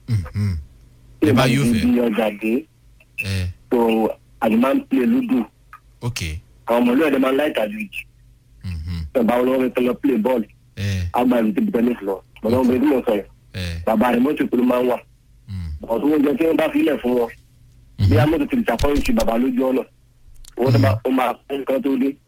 Mhm. ẹ bá yóò fẹ́ ibi ọjà dé ẹ tó àdìmá ń play ludo ok àwọn ọmọ ìlú ẹ̀dẹ̀ máa ń láì tàbí jù Mhm. ẹ̀bá olówó mi tọ́lọ play ball ẹ àgbà ìlú tẹ́bi tẹ́lẹ̀ lọ bọ̀dọ̀ ọmọ ìlú mọ̀ sọ̀rọ̀ ẹ bàbá rẹ̀ mọ́tò ìpinnu máa ń wà Mm. ọ̀tún oúnjẹ tí wọ́n bá fi ilẹ̀ fún wọn bí Mhm. amóto ti disappoint ti bàbá lójú ọ̀nà owó tó bá ó máa fún nǹkan tó dé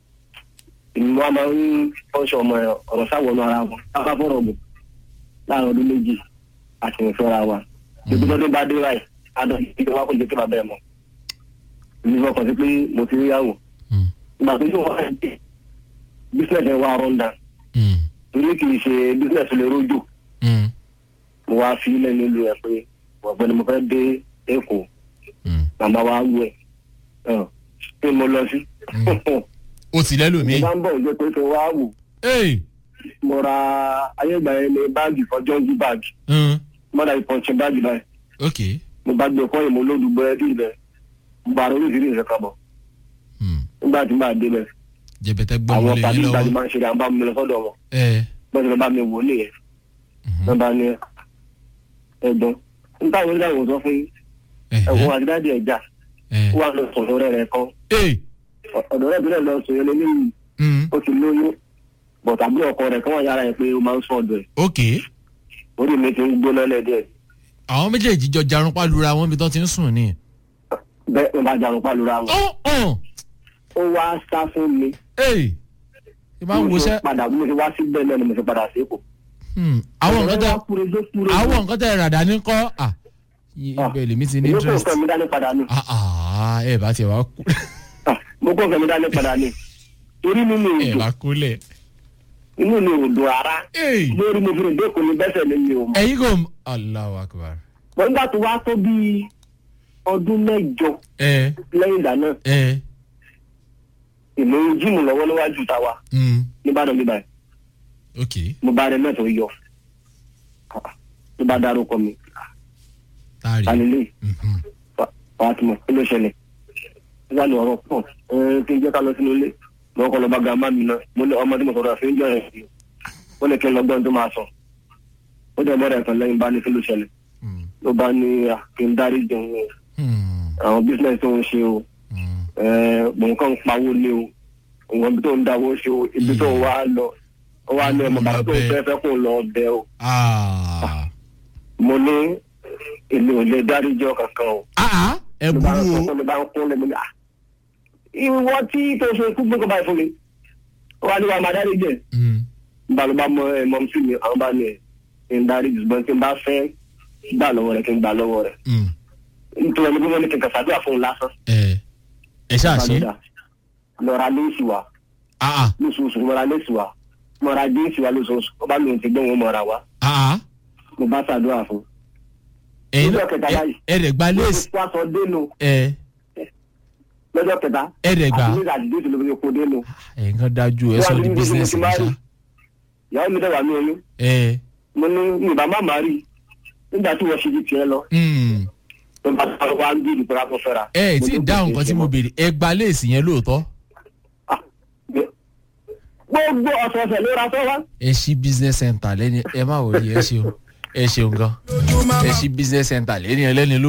ìlú wa máa ń fọ́nṣọ ọmọ ẹ̀ ọ̀rọ̀ sáwọnú ara wọn lábá fọ́rọ̀ bò láàrin ọdún méjì àti ìfẹ́ra wa gbogbo ọdún bá dé ráì adọ́ ìdíje wa kò jẹ́ kí bàbá ẹ̀ mọ̀ ìlú fọkàn sí pé mo ti rí yàwó Mm. ìgbà tó yóò wá ẹ̀ dé business ẹ̀ wá run down Mm. torí kì í ṣe business lè rójò Mm. mo wá fi ilẹ̀ nílùú ẹ̀ pé ọ̀gbẹ́ni mo fẹ́ dé èkó Mm. màmá wa wú ẹ̀ ẹ̀ pé mo lọ sí. ó ti lẹ́lòmíì. mo bá ń bọ̀ ọjọ́ pé kí n wá wò Hey. mo ra ayégbà yẹn ní báàgì kan jọ́ǹgì báàgì Mm. mọ́dà ìpọ̀nṣẹ́ báàgì báyìí ok mo bá gbé ọkọ yìí mo lóòdù búrẹ́dì rẹ̀ mo bá ronú ìrírí ìrẹ́ kan bọ̀ Mm. nígbà tí màá débẹ̀ jẹbẹtẹ gbọmọ àwọn lè tàbí yín ìgbàdì lọ́wọ́. máa ń ṣe à ń bá mi lọ sọ́dọ̀ wọn ẹ bọ́n ti lọ bá mi wò ó nìyẹn Mhm. wọ́n bá ní ẹ̀gbọ́n nígbà wo nígbà wo sọ fún yín Ẹhẹ́. ẹ̀wọ̀n àdídáàdì ẹ̀já ẹ ó wà lọ sọ̀rọ̀ rẹ̀ rẹ̀ kan Hey. ọ̀dọ̀ rẹ̀ bílẹ̀ lọ sọ̀rọ̀ lé ní Mm. ó ti lóyún bọ̀tà bí ọkọ rẹ̀ kí wọ́n yára ẹ̀ pé ó máa ń sọ ọ̀dọ̀ ẹ̀ ok orí mi ti ń gbóná lẹ́dẹ̀ẹ́ àwọn méjèèjì jọ jarunpá lura wọn bí tó ti ń sùn ni. bẹ́ẹ̀ ló bá jarun pálura wọn. ó hàn. ó wá sá fún mi. Hey. ìbá ń mo ṣe wọṣẹ́. padà bí mo ṣe wá sí bẹ́ẹ̀ náà ni mo ṣe padà sí èkó. Hmm. àwọn nǹkan tẹ kúrẹ́dé kúrẹ́dé. àwọn nǹkan tẹ ràdà ní kọ́ à ibẹ̀ lèmi ti ní mo kó interest. nǹkan mi dání padà ní. Ah, ah, ẹ bá tiẹ̀ wá kú Ah, mo kó nǹkan mi dání padà ní. torí mi mi ò ẹ dùn bá kúlẹ̀. inú mi ò dùn rárá. Hey. lórí mo fi rìn dé kò ní bẹ́sẹ̀ mi mi ò mọ̀. ẹ̀yin kò m- Allahu Akbar. wọ́n gbà tó wá tó bíi ọdún mẹ́jọ ẹ lẹ́yìn ìgbà náà ẹ ìmọ̀ jíìmù lọ́wọ́ níwájú tàwa mm. níbàdàn bíbáyìí ok mo bá rẹ mẹ́tọ̀ yọ. tó bá dárúkọ mi táàrí. alilé Mhm. fatima kí ló ṣẹlẹ̀ wà ní ọ̀rọ̀ pọ̀ ẹ kí n jẹ́ ká lọ sínú ilé mo kọ́ lọ bá gàmá mi náà mo ní ọmọdé mo sọ̀rọ̀ àfi ń jọ ẹ̀ sí ó ní kí n lọ gbọ́n tó máa sọ ó dẹ̀ mọ́ra ẹ̀kan lẹ́yìn bá ní kí ló ṣẹlẹ̀ Mm. ló bá ní à, kí n dárí jẹun o Hmm. àwọn bísíǹnẹ̀sì tó ń ṣe o Hmm. ẹ mò ń kàn ń pawó lé o òun ibi tó ń dáwó ṣe o ibi tó ń wá lọ ó wá ní ọmọ bàbá tó ń fẹ́ fẹ́ kó lọ bẹ o Ah. mo ní èmi ò lè dárí jọ kankan o Ah, ẹ ló bá ń burú sọ o. fún mi bá ń kún lẹ́nu ní à ìwọ tí tó ṣe kú gbé kọ́ báyìí fún mi ó wá ní wa máa dárí jẹ Mm. nígbà ló bá mọ ẹ mọ sí mi àwọn bá ní ẹ kí n dárí jùlọ kí n bá fẹ́ gbà lọ́wọ́ rẹ kí n gbà lọ́wọ́ rẹ Mm. nítorí ẹni bí wọ́n ní kí n kàfà gbà fún un lásán ẹ ẹ ṣáà ṣe. lọ́ra léèsì wa Ah, ah. lóṣooṣù mọ́ra léèsì wa mọ́ra déèsì wa lóṣooṣù ó bá lóun ti gbé wọn mọ́ra wa Ah, ah. mo bá ṣàdúrà fún un. ẹ̀yin Lọ́jọ́ kẹta náà báyìí. ẹ rẹ̀ gba léèsì. wọ́n sọ dénú ẹ lọ́jọ́ kẹta ẹ rẹ̀ gbà. àti nígbà tí déèsì ló fi kó dénú ẹ̀yin kan dájú ẹ Wọ́n sọ á di ní bí bísíǹsì mo ti máa ṣá. rí. ìyàwó mi dẹ̀wà ní oyún ẹ mo ní yorùbá má má rí nígbà tí wọ́n ṣe ju tiẹ̀ lọ mm. tó bá tó wá ń bí ìdìbò lápò fẹ́ra. ẹ ẹ tí ì dáhùn nǹkan tí mo béèrè ẹ gba léèsì yẹn lóòótọ́. gbogbo ọ̀sọ̀ọ̀sẹ̀ ló ra sọ́wọ́. ẹ ṣí business center lẹ́ni ẹ má wọlé ẹ ṣeun ẹ ṣeun gan ẹ ṣí business center lẹ́ni ẹlẹ́ni ló.